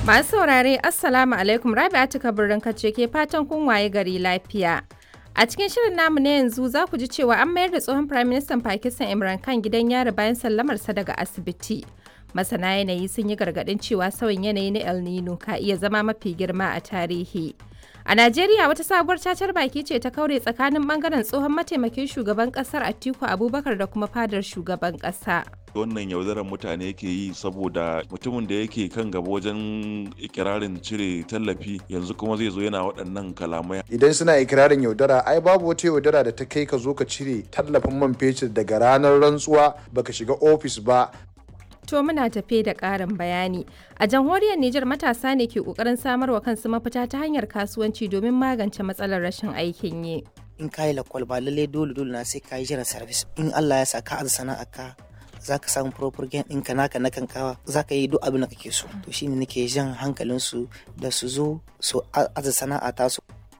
Masu saurare Assalamu alaikum Rabi'atu Kabirin kace ke fatan kun waye gari lafiya. A cikin shirin namu na yanzu za ku ji cewa an mayar da tsohon Prime Minister Pakistan Imran Khan gidan yari bayan sallamarsa daga asibiti. Masana yanayi sun yi gargaɗin cewa sauyin yanayi na El Nino ka iya zama mafi girma a tarihi. A Najeriya wata sabuwar cacar baki ce ta kaure tsakanin bangaren tsohon mataimakin shugaban kasar Atiku Abubakar da kuma fadar shugaban kasa. wannan yaudarar mutane yake yi saboda mutumin da yake kan gaba wajen ikirarin cire tallafi yanzu kuma zai zo yana waɗannan kalamai idan suna ikirarin yaudara ai babu wata yaudara da ta kai ka zo ka cire tallafin man fetur daga ranar rantsuwa baka shiga ofis ba To muna tafe da ƙarin bayani. A jamhuriyar Nijar matasa ne ke ƙoƙarin samarwa kansu mafita ta hanyar kasuwanci domin magance matsalar rashin aikin yi. in ka yi lakwal ba lallai dole dole na sai ka yi jiran service in Allah ya sa ka aza sana'a ka za ka samu proper gain ɗinka naka na kankawa za ka yi duk abin da kake so to shine nake jan hankalin su da su zo su aza sana'a ta su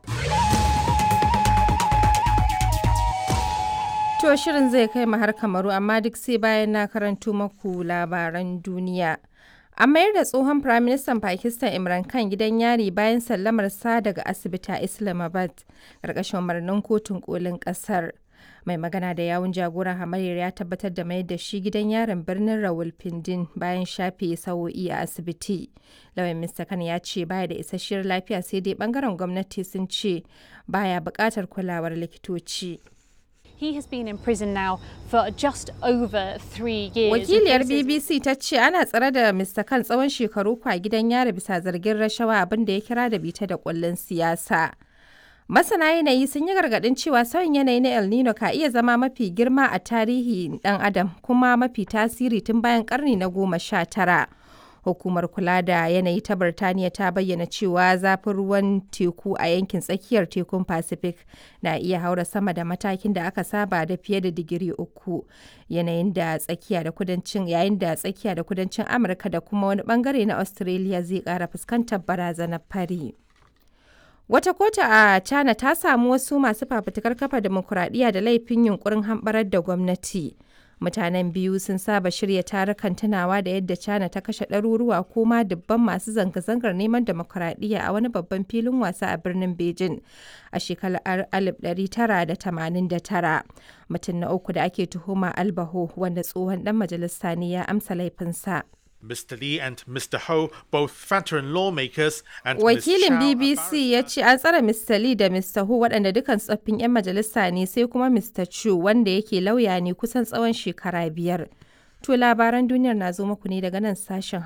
To shirin zai kai mu har kamaru amma duk sai bayan na karanto maku labaran duniya. An mayar da tsohon Firaministan Pakistan Imran Khan gidan yari bayan sallamar sa daga asibiti a Islamabad, ƙarƙashin umarnin kotun kolin ƙasar. Mai magana da yawun jagoran hamayyar ya tabbatar da mayar da shi gidan yarin birnin Rawalpindin bayan shafe sa'o'i a asibiti. Lauyan Mr. Khan ya ce baya da isasshiyar lafiya sai dai bangaren gwamnati sun ce baya buƙatar kulawar likitoci. He has been in prison now for just over three years. Wakiliyar and faces- BBC ta ce ana tsare da Mr. Khan tsawon shekaru kwa gidan yari bisa zargin rashawa abin da ya kira da bita da kullun siyasa. Masana yanayi sun yi gargaɗin cewa sauyin yanayi na El Nino ka iya zama mafi girma a tarihi ɗan adam kuma mafi tasiri tun bayan ƙarni na goma sha tara. Hukumar kula da yanayi ta Birtaniya ta bayyana cewa zafin ruwan teku a yankin tsakiyar tekun Pacific na iya haura sama da matakin da aka saba da fiye da digiri uku. Yanayin da tsakiya da kudancin yayin da tsakiya da kudancin Amurka da kuma wani bangare na Australia zai ƙara fuskantar barazanar fari. Wata kotu a China ta samu wasu masu fafutukar kafa demokuraɗiyya da laifin yunkurin hamɓarar da gwamnati. Mutanen biyu sun saba shirya tarukan tunawa da yadda China ta kashe ɗaruruwa ko ma dubban masu zanga-zangar neman demokuraɗiyya a wani babban filin wasa a birnin Beijing a shekarar 1989. Mutum na uku da ake tuhuma Albaho wanda tsohon ɗan majalisa ne ya amsa laifinsa. Mr. Lee and Mr. Ho, both veteran lawmakers, and Ms. Wakilin Chow, a BBC ya ce an tsare Mr. Lee da Mr. Hu waɗanda dukan tsoffin 'yan majalisa ne sai kuma Mr. Chu wanda yake lauya ne kusan tsawon shekara biyar. To labaran duniyar na zo muku ne daga nan sashen